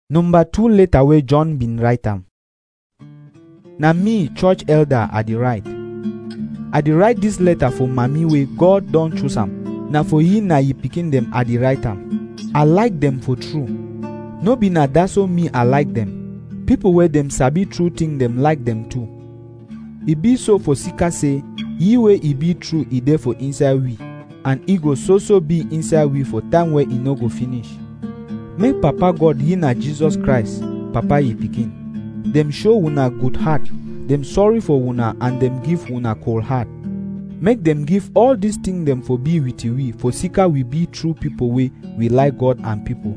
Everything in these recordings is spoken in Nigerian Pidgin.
Number two letter wey John bin write am. Na me, church elder, I dey write. I dey write dis letter for mami wey God don choose am. Na for ye na ye pikin dem I dey write am. I like dem for true. No be na dat so me I like dem. Pipo wey dem sabi true thing dem like dem too. E be so for sika say, ye wey e be true e dey for inside we, and e go so so be inside we for time wey e no go finish. Make Papa God ye na Jesus Christ, Papa ye pikin. Dem show una good heart, dem sorry for una and dem give una cold heart. Make dem give all dis thing dem for be with we for sika we be true pipo wey we like God and pipo.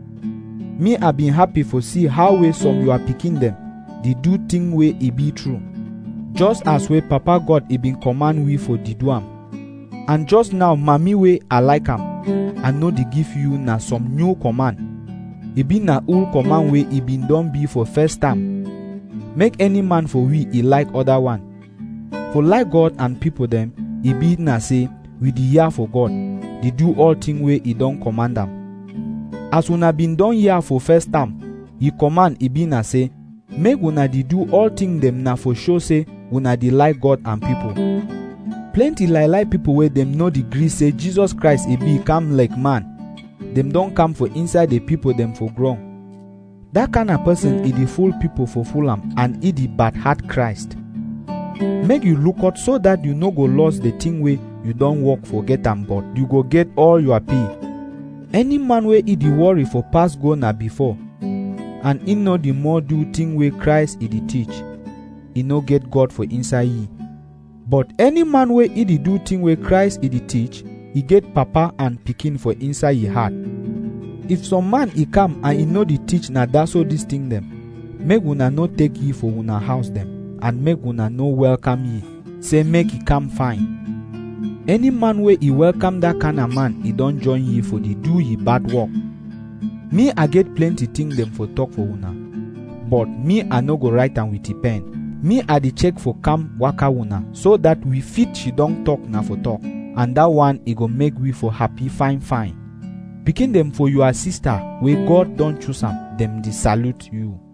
Me I been happy for see how wey some your pikin dem dey do thing wey e be true. Just as wey Papa God e been command we for dey do am. And just now mami wey I like am, I no dey give you na some new command. E be na old command wey e been don be for first time. Make any man for we e like other one. For like God and pipo dem, e be na say we dey hear for God, dey do all thing wey e don command am. As una been don hear for first time, e command e be na say, make una dey do all thing dem na for show say una dey like God and pipo. Plenty lie lie pipo wey dem no dey gree say Jesus Christ e be come like man, dem don come for inside the pipo dem for ground. Dat kind of person e dey fool pipo for fool am and e dey bad heart Christ. Make you look out so that you no go lose the thing wey you don work for get am but you go get all your pay. Any man wey e dey worry for pass go na before, and e no dey more do thing wey Christ e dey teach, e no get God for inside ye. But any man wey e dey do thing wey Christ e dey teach, e get papa and pikin for inside ye heart. If some man e come and e no dey teach na dat so dis thing dem, make una no take ye for una house dem, and make una no welcome ye, say make e come fine. Any man wey e welcome dat kind of man, e don join ye for dey do ye bad work. Me I get plenty thing dem for talk for una, but me I no go write am with e pen. Me I dey check for calm waka una so that we fit she don talk na for talk, and dat one e go make we for happy fine fine. Pikin dem for your sister wey God don choose am, dem dey salute you.